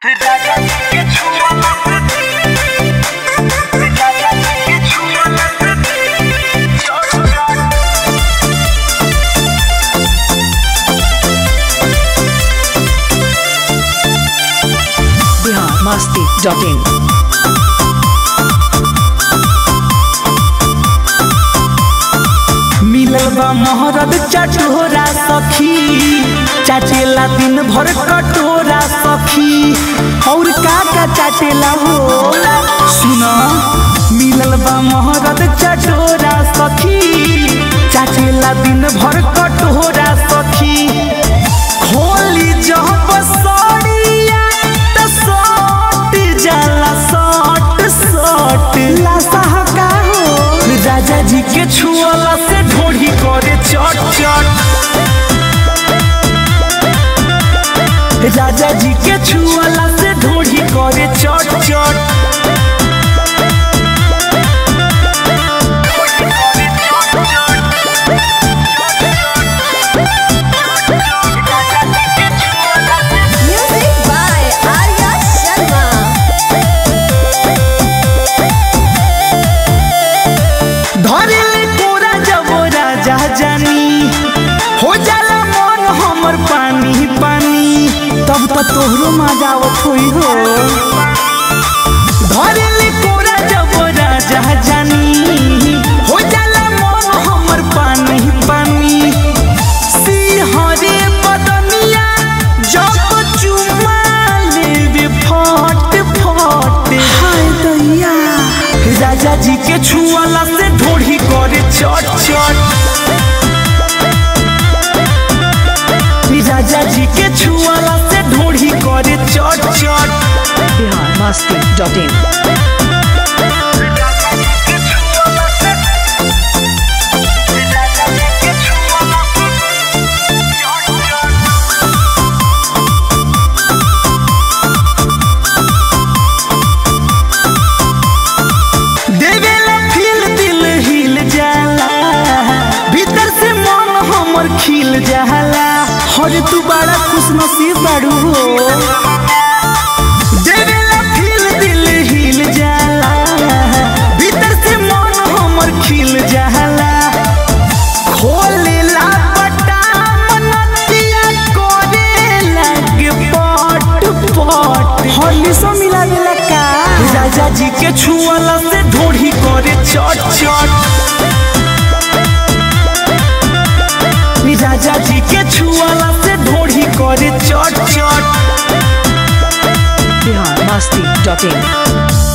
Bihar Masti dot in मिलल बा मोहरद चटोरा सखी चाटेला दिन भर कटोरा सखी और का का चाटेला हो सुना मिलल बा मोहरद चटोरा सखी चाटेला दिन भर कटोरा सखी होली जब सड़िया त सट जाला सट सट लासा का हो राजा जी के छुअला से ढोढ़ी करे चट चट राजा जी के छुअला से ढोढ़ी करे चट चट Music by Arya Sharma. धरेले कोरा जब राजा जानी हो जाला मन हमर पानी पानी तब तो तोहरो मजा आवत होई हो धरेले कोरा जब राजा जानी हो जाला मन हमर पानी पानी सिंहरे बदनिया जब चुमा लेबे फट फट हाय दैया राजा जी के छुअला से ढोढ़ी करे चट चट राजा जी के छुअला से ढोढ़ी करे चट चट बिहार मस्ती डॉट इन देवेला फील दिल हिल जाला भीतर से मन हमर खिल जाला हर तू बड़ा खुश नसीब बाड़ू हो देवेला फील दिल हिल जाला भीतर से मन हमर खिल जाला खोलेला बटाम नदिया करे लगे पट पट होली सो मिला मिला का राजा जी के छुअला से ढोढ़ी करे चट चट राजा जी के छुअला से ढोढ़ी करे चट चट बिहार मस्ती डॉट इन